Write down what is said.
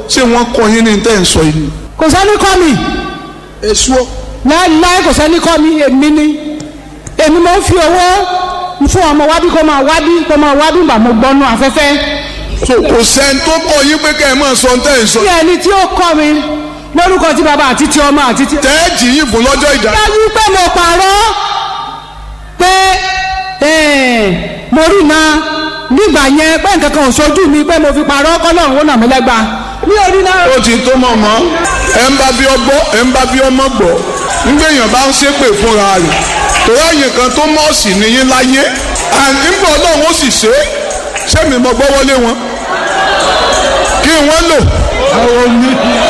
ṣé wọ́n kọ́ yín ní tẹ́ ń sọ yìí. kò sẹ́ni kọ́ mi èso láéláé kò sẹ́ni kọ́ mi èmi ni èmi mo ń fi owó fún ọmọ wábí kó máa wábí kó máa wábí gbà mo gbọ́nú afẹ́fẹ́ so kò sẹ́ni tó kọ́ yín pé kẹ́ ẹ máa sọ tẹ́ ń sọ. tí ẹni tí ó kọ́ mi lórúkọ tí bàbá àti tí ọmọ àti tí. tẹ́ẹ̀jì yìí fún lọ́jọ́ ìjà. dájú pé mo pààrọ̀ pé eh, mo rí na nígbà yẹn pé nǹkan kan ò sojú mi pé mo fi pààrọ̀ kọ́lọ́run ó nà mí lẹ́gba mi ò rí náà. ó ti tó mọ̀ mọ́ ẹ ń bá bí ọgbọ́ ẹ ń bá bí ọmọ gbọ́ nígbèyàn bá ń ṣépè fúnra rẹ̀ torí àyè kan tó mọ́ọ̀sì nìyí láyé nígbà ọlọ́run ó sì ṣe é sẹ́mi mo gbọ́ wọlé wọn kí wọ́n lò